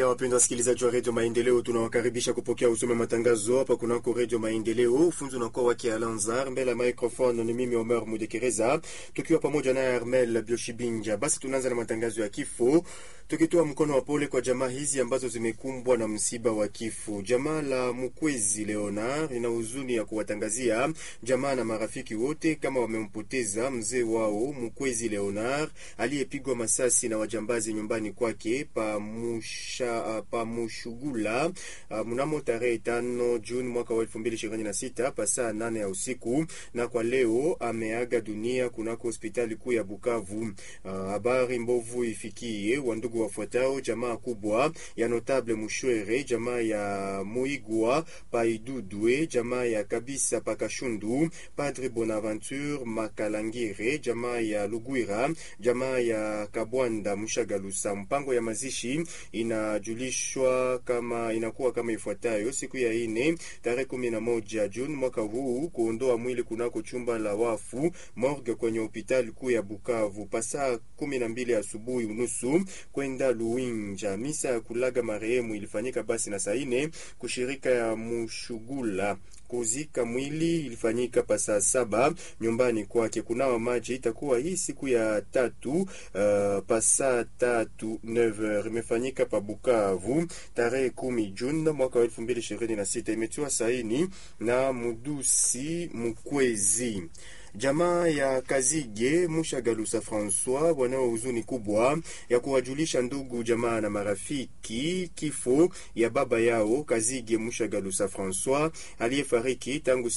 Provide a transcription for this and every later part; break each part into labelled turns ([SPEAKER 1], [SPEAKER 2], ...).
[SPEAKER 1] tena wapendwa wasikilizaji wa redio Maendeleo, tunawakaribisha kupokea usome matangazo hapa kunako redio Maendeleo. Ufunzi unakuwa wake Alanzar, mbele ya microphone ni mimi Omer Mudekereza, tukiwa pamoja naye Armel Bioshibinja. Basi tunaanza na matangazo ya kifo tukitoa mkono wa pole kwa jamaa hizi ambazo zimekumbwa na msiba wa kifo. Jamaa la Mukwezi Leonard ina huzuni ya kuwatangazia jamaa na marafiki wote kama wamempoteza mzee wao Mukwezi Leonard aliyepigwa masasi na wajambazi nyumbani kwake pa Musha, pa Mushugula uh, mnamo tarehe tano Juni mwaka wa elfu mbili ishirini na sita pa saa nane ya usiku, na kwa leo ameaga dunia kunako hospitali kuu ya Bukavu. Habari uh, mbovu ifikie wandugu wafuatao jamaa kubwa ya Notable Mushwere, jamaa ya Muigwa Paidudwe, jamaa ya Kabisa Pakashundu, Padre Bonaventure Makalangire, jamaa ya Lugwira, jamaa ya Kabwanda Mushagalusa. Mpango ya mazishi inajulishwa kama inakuwa kama ifuatayo: siku ya ine tarehe kumi na moja Juni mwaka huu kuondoa mwili kunako chumba la wafu morgue kwenye hospitali kuu ya Bukavu pasaa kumi na mbili asubuhi unusu kwenda Luinja. Misa ya kulaga marehemu ilifanyika basi na saa ine kushirika ya Mushugula kuzika mwili ilifanyika pa saa saba nyumbani kwake. Kunawa maji itakuwa hii siku ya tatu uh, pa saa tatu 9h imefanyika pa Bukavu tarehe kumi Juni mwaka wa elfu mbili ishirini na sita imetiwa saini na Mudusi Mukwezi. Jamaa ya Kazige Mushagalusa Francois wanao huzuni kubwa ya kuwajulisha ndugu jamaa na marafiki kifo ya baba yao Kazige Mushagalusa Francois aliyefariki tangu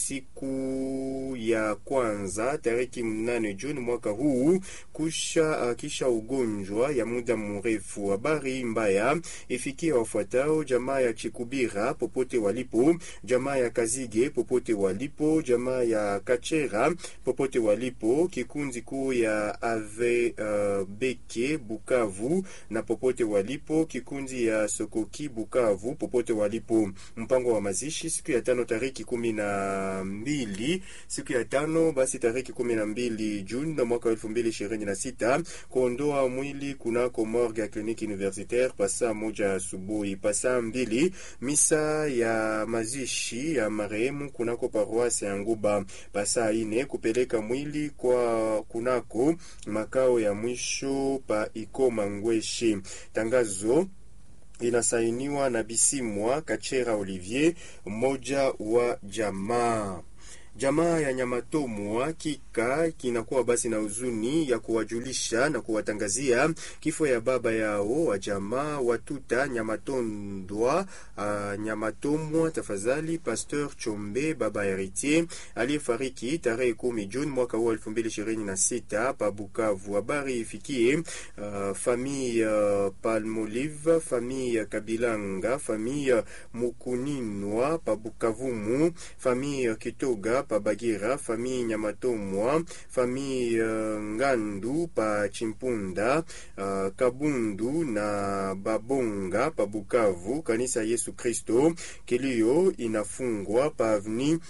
[SPEAKER 1] siku ya kwanza tariki mnane Juni mwaka huu kusha uh, kisha ugonjwa ya muda mrefu. Habari mbaya ifikia wafuatao jamaa ya Chikubira popote walipo, jamaa ya Kazige popote walipo, jamaa ya Kachera popote walipo, kikundi kuu ya ave uh, beke Bukavu na popote walipo, kikundi ya Sokoki Bukavu popote walipo. Mpango wa mazishi siku ya tano tariki kumi na mbili siku ya tano basi tariki kumi na mbili Juni na mwaka wa elfu mbili ishirini na sita kuondoa mwili kunako morgue ya kliniki universitaire pasaa moja asubuhi. Pasaa mbili misa ya mazishi ya marehemu kunako paroisse ya Nguba. Pasaa ine kupeleka mwili kwa kunako makao ya mwisho pa Ikoma Ngweshi. Tangazo inasainiwa na Bisimwa Kachera Olivier, mmoja wa jamaa jamaa ya Nyamatomwa kika kinakuwa basi na huzuni ya kuwajulisha na kuwatangazia kifo ya baba yao wa jamaa Watuta Nyamatondwa uh, Nyamatomwa tafadhali, Pasteur Chombe baba Heritier aliyefariki tarehe kumi Juni mwaka huu elfu mbili ishirini na sita pa Bukavu. Habari ifikie uh, famille uh, Palmolive, famille Kabilanga, famille Mukuninwa pa Bukavumu, famille Kitoga pa Bagira, famille Nyamatomwa, famille uh, Ngandu pa Chimpunda, uh, Kabundu na Babonga pa Bukavu. Kanisa Yesu Kristo kilio inafungwa pa avni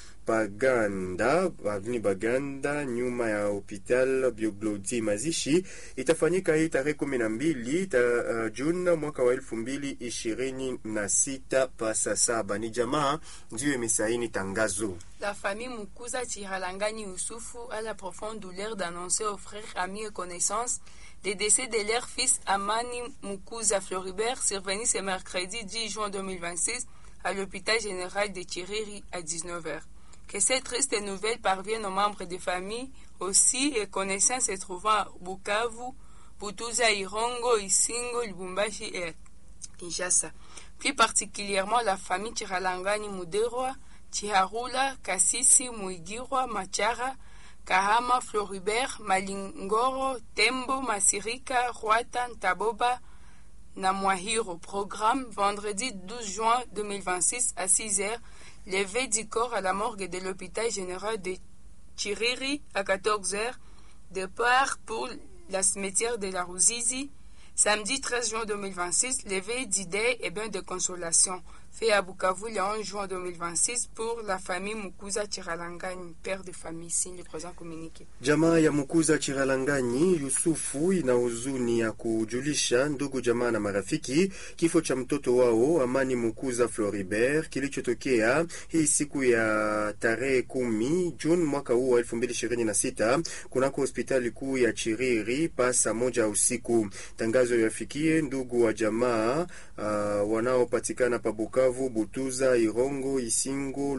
[SPEAKER 1] Baganda avni Baganda nyuma ya hopital Bioglodi. Mazishi itafanyika hii tarehe kumi na mbili ta, uh, Juni mwaka wa elfu mbili ishirini na sita pasa saba. Ni jamaa ndiyo imesaini tangazo.
[SPEAKER 2] La famille Mukuza Chiralangani Yusufu a la profonde douleur d'annoncer aux frères, amis et connaissances le décès de leur fils Amani Mukuza Floribert survenu ce mercredi 10 juin 2026 à l'hôpital général de Chiriri à 19h. Que cette triste nouvelle parvienne aux membres de famille aussi et connaissances se trouvant à Bukavu, Butuza, Irongo, Isingo, Lubumbashi et Kinshasa. Plus particulièrement la famille Chiralangani Muderwa, Chiharula, Kasisi, Muigirwa, Machara, Kahama, Floribert, Malingoro, Tembo, Masirika, Rwata, Taboba, Namwahiro. Programme vendredi 12 juin 2026 à 6h. Levé du corps à la morgue de l'hôpital général de Chiriri à 14h. Départ pour la cimetière de la Rouzizi. Samedi 13 juin 2026, levé d'idées et bain de consolation. fait à Bukavu le 11 juin 2026 pour la famille Mukuza Chiralangani, père de famille, signe le présent communiqué.
[SPEAKER 1] Jamaa ya Mukuza Chiralanganyi Yusufu ina huzuni ya kujulisha ndugu jamaa na marafiki kifo cha mtoto wao Amani Mukuza Floribert kilichotokea hii siku ya tarehe kumi Juni mwaka huu wa elfu mbili ishirini na sita kunako hospitali kuu ya Chiriri pa saa moja usiku. Tangazo yafikie ndugu wa jamaa uh, wanaopatikana pa Bukavu, Butuza, Irongo, Isingo,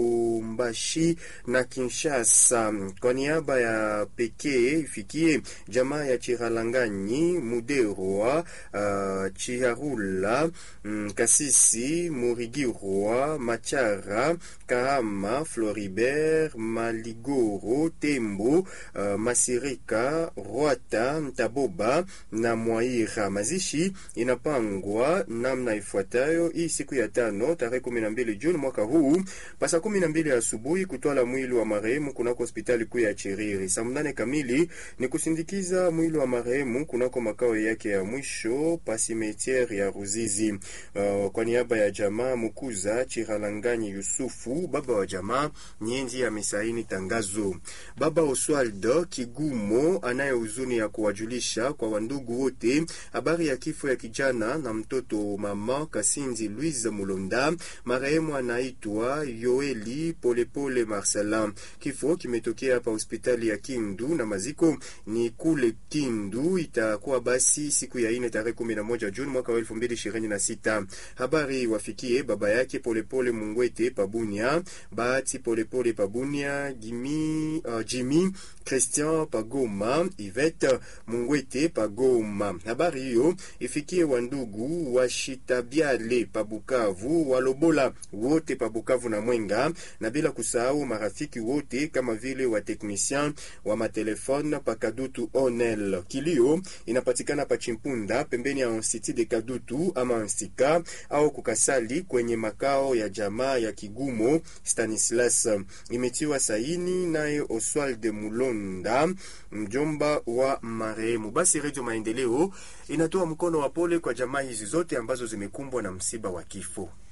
[SPEAKER 1] Lubumbashi na Kinshasa. Kwa niaba ya pekee ifikie jamaa ya Chiralanganyi, Muderwa, uh, Chiharula, mm, Kasisi, Murigirwa, Machara, Kahama, Floribert, Maligoro, Tembo, uh, Masirika, Rwata, Ntaboba na Mwaira. Mazishi inapangwa namna ifuatayo hii siku ya tano tarehe kumi na mbili Juni mwaka huu pasa kumi na mbili asubuhi kutwala mwili wa marehemu kunako hospitali kuu ya Chiriri. Saa mnane kamili ni kusindikiza mwili wa marehemu kunako makao yake ya mwisho pa simetiere ya Ruzizi. Uh, kwa niaba ya jamaa Mukuza Chiralanganyi Yusufu, baba wa jamaa Nyenzi amesaini tangazo. Baba Oswald Kigumo anaye huzuni ya kuwajulisha kwa wandugu wote habari ya kifo ya kijana na mtoto mama Kasinzi Louise Mulonda. Marehemu anaitwa Yoeli Polepole Marcelin. Kifo kimetokea hapa hospitali ya Kindu na maziko ni kule Kindu. Itakuwa basi siku ya ine tarehe kumi na moja Juni mwaka wa elfu mbili ishirini na sita. Habari wafikie baba yake Polepole Mungwete Pabunia, Bahati Polepole Pabunia, Jimmy, uh, Jimmy Christian Pagoma, Ivete Mungwete Pagoma. Habari hiyo ifikie wandugu wa Shitabiale Pabukavu, Walobola wote Pabukavu na Mwenga, na bila kusahau marafiki wote kama vile wa technicien wa matelefone pa Kadutu Onel. Kilio inapatikana pa Chimpunda pembeni ya Institut de Kadutu ama Instika au kukasali kwenye makao ya jamaa ya Kigumo Stanislas. Imetiwa saini naye Oswald Mulonda, mjomba wa marehemu. Basi Redio Maendeleo inatoa mkono wa pole kwa jamaa hizi zote ambazo zimekumbwa na msiba wa kifo.